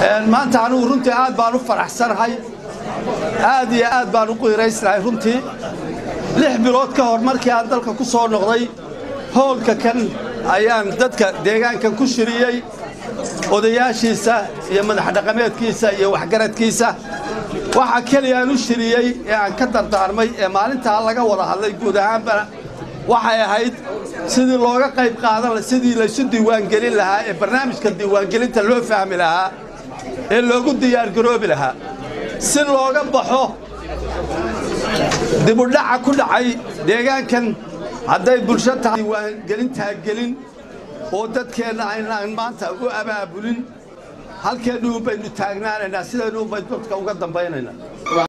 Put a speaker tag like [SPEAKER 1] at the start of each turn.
[SPEAKER 1] maanta anugu runtii aad baan u faraxsanahay aad iyo aad baan u qiiraysnahay runtii lix bilood ka hor markii aan dalka ku soo noqday howlka kan ayaan dadka deegaankan ku shiriyey odayaashiisa iyo madaxdhaqameedkiisa iyo waxgaradkiisa waxaa keliya aan u shiriyey ee aan ka dardaarmay ee maalintaa laga wada hadlay guud ahaanbana waxay ahayd sidii looga qayb qaadan sidii laysu diiwaangelin lahaa ee barnaamijka diiwaangelinta loo fahmi lahaa ee loogu diyaargaroobi lahaa si looga baxo dibudhaca ku dhacay deegaankan hadday bulsho tahay diiwaangelintaa gelin oo dadkeenna aynaan maanta u abaabulin halkeennu un baynu taagnaanaynaa sidaynu un baynu dadka uga dambaynaynaa